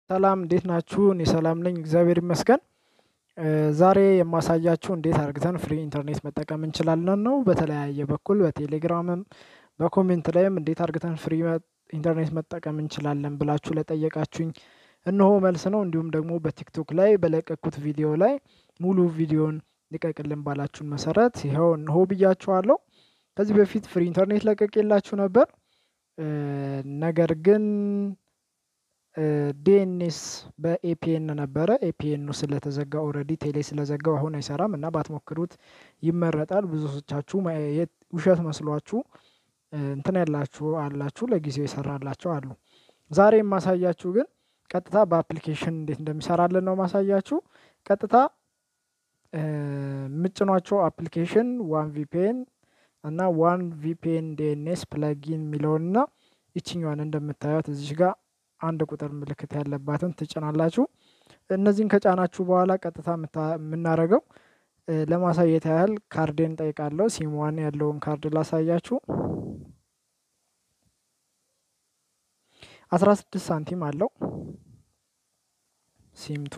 ሰላም እንዴት ናችሁ? እኔ ሰላም ነኝ እግዚአብሔር ይመስገን። ዛሬ የማሳያችሁ እንዴት አድርገን ፍሪ ኢንተርኔት መጠቀም እንችላለን ነው። በተለያየ በኩል በቴሌግራምም በኮሜንት ላይም እንዴት አድርገን ፍሪ ኢንተርኔት መጠቀም እንችላለን ብላችሁ ለጠየቃችሁኝ እነሆ መልስ ነው። እንዲሁም ደግሞ በቲክቶክ ላይ በለቀኩት ቪዲዮ ላይ ሙሉ ቪዲዮን ልቀቅልን ባላችሁን መሰረት ይኸው እነሆ ብያችኋለሁ። ከዚህ በፊት ፍሪ ኢንተርኔት ለቀቄላችሁ ነበር። ነገር ግን ዲኤንኤስ በኤፒኤን ነበረ። ኤፒኤኑ ስለተዘጋ ኦልሬዲ ቴሌ ስለዘጋው አሁን አይሰራም እና ባትሞክሩት ይመረጣል። ብዙዎቻችሁ ውሸት መስሏችሁ እንትን ያላችሁ አላችሁ፣ ለጊዜው ይሰራላቸው አሉ። ዛሬ የማሳያችሁ ግን ቀጥታ በአፕሊኬሽን እንዴት እንደሚሰራልን ነው ማሳያችሁ። ቀጥታ የምጭኗቸው አፕሊኬሽን ዋን ቪፒኤን እና ዋን ቪፒኤን ዲኤንኤስ ፕለጊን የሚለውንና ይችኛዋን እንደምታዩት እዚሽ ጋር አንድ ቁጥር ምልክት ያለባትን ትጭናላችሁ። እነዚህን ከጫናችሁ በኋላ ቀጥታ የምናደርገው ለማሳየት ያህል ካርዴን ጠይቃለሁ። ሲምዋን ያለውን ካርድ ላሳያችሁ። አስራ ስድስት ሳንቲም አለው ሲምቱ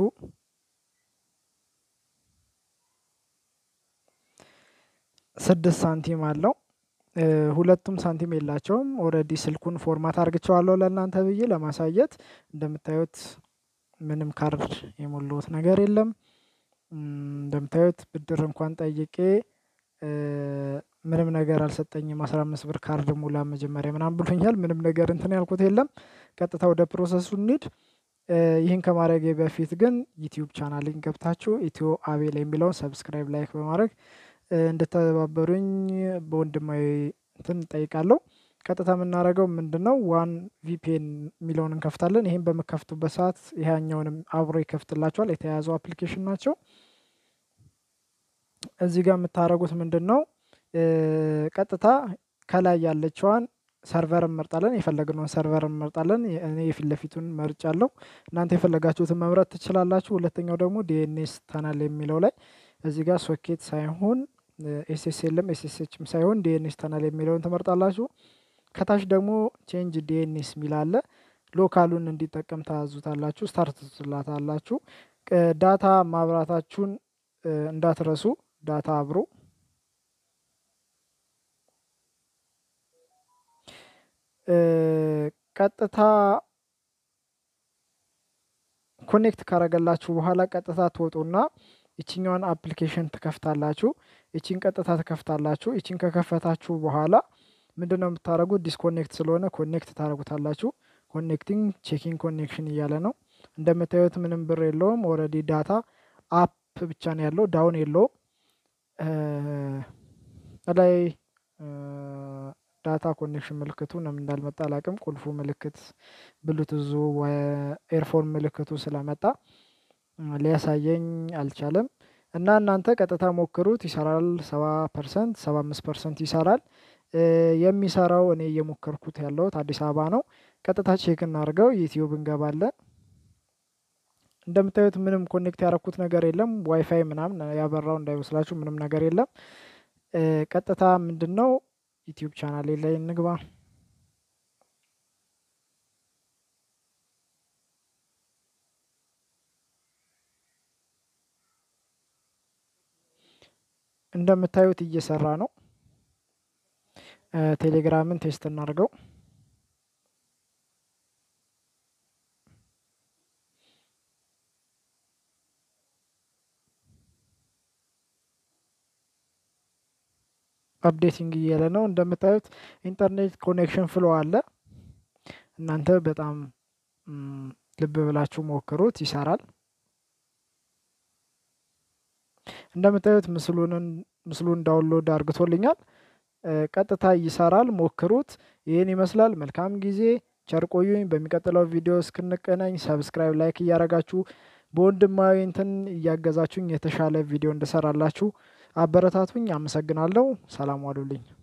ስድስት ሳንቲም አለው። ሁለቱም ሳንቲም የላቸውም። ኦልሬዲ ስልኩን ፎርማት አርግቸዋለሁ ለእናንተ ብዬ ለማሳየት። እንደምታዩት ምንም ካርድ የሞላሁት ነገር የለም። እንደምታዩት ብድር እንኳን ጠይቄ ምንም ነገር አልሰጠኝም። አስራ አምስት ብር ካርድ ሙላ መጀመሪያ ምናምን ብሎኛል። ምንም ነገር እንትን ያልኩት የለም። ቀጥታ ወደ ፕሮሰሱ እንሂድ። ይህን ከማድረግ በፊት ግን ዩቲዩብ ቻናልን ገብታችሁ ኢትዮ አቤል የሚለውን ሰብስክራይብ፣ ላይክ በማድረግ እንድተባበሩኝ በወንድማዊ እንትን ጠይቃለሁ። ቀጥታ የምናደርገው ምንድን ነው? ዋን ቪፒኤን የሚለውን እንከፍታለን። ይህም በምከፍቱበት ሰዓት ይሄኛውንም አብሮ ይከፍትላቸዋል። የተያያዙ አፕሊኬሽን ናቸው። እዚህ ጋር የምታደርጉት ምንድን ነው? ቀጥታ ከላይ ያለችዋን ሰርቨር እንመርጣለን። የፈለግነውን ሰርቨር እንመርጣለን። እኔ የፊት ለፊቱን መርጫለሁ። እናንተ የፈለጋችሁትን መምረጥ ትችላላችሁ። ሁለተኛው ደግሞ ዲኤንኤስ ተናል የሚለው ላይ እዚህ ጋር ሶኬት ሳይሆን ኤስኤስኤልም ኤስኤስኤችም ሳይሆን ዲኤንኤስ ተናል የሚለውን ትመርጣላችሁ። ከታች ደግሞ ቼንጅ ዲኤንኤስ የሚል አለ። ሎካሉን እንዲጠቀም ታዙታላችሁ። ስታርት ትላታላችሁ። ዳታ ማብራታችሁን እንዳትረሱ። ዳታ አብሮ ቀጥታ ኮኔክት ካረገላችሁ በኋላ ቀጥታ ትወጡና ይችኛዋን አፕሊኬሽን ትከፍታላችሁ። ይቺን ቀጥታ ትከፍታላችሁ። ይቺን ከከፈታችሁ በኋላ ምንድን ነው የምታደርጉት? ዲስኮኔክት ስለሆነ ኮኔክት ታደርጉታላችሁ። ኮኔክቲንግ ቼኪንግ ኮኔክሽን እያለ ነው። እንደምታዩት ምንም ብር የለውም። ኦልሬዲ ዳታ አፕ ብቻ ነው ያለው፣ ዳውን የለውም። ላይ ዳታ ኮኔክሽን ምልክቱ ለምን እንዳልመጣ አላቅም። ቁልፉ ምልክት ብሉቱዙ ኤርፎን ምልክቱ ስለመጣ ሊያሳየኝ አልቻለም። እና እናንተ ቀጥታ ሞክሩት፣ ይሰራል። ሰባ ፐርሰንት ሰባ አምስት ፐርሰንት ይሰራል። የሚሰራው እኔ እየሞከርኩት ያለሁት አዲስ አበባ ነው። ቀጥታ ቼክ እናድርገው። ዩቲዩብ እንገባለን። እንደምታዩት ምንም ኮኔክት ያደረኩት ነገር የለም። ዋይፋይ ምናምን ያበራው እንዳይመስላችሁ ምንም ነገር የለም። ቀጥታ ምንድን ነው ዩቲዩብ ቻናሌ ላይ እንግባ። እንደምታዩት እየሰራ ነው። ቴሌግራምን ቴስት እናድርገው። አፕዴቲንግ እያለ ነው። እንደምታዩት ኢንተርኔት ኮኔክሽን ፍሎ አለ። እናንተ በጣም ልብ ብላችሁ ሞክሩት፣ ይሰራል። እንደምታዩት ምስሉን ዳውንሎድ አርግቶልኛል። ቀጥታ ይሰራል፣ ሞክሩት። ይህን ይመስላል። መልካም ጊዜ፣ ቸር ቆዩኝ። በሚቀጥለው ቪዲዮ እስክንገናኝ ሰብስክራይብ፣ ላይክ እያረጋችሁ በወንድማዊ እንትን እያገዛችሁኝ የተሻለ ቪዲዮ እንድሰራላችሁ አበረታቱኝ። አመሰግናለሁ። ሰላም ዋሉልኝ።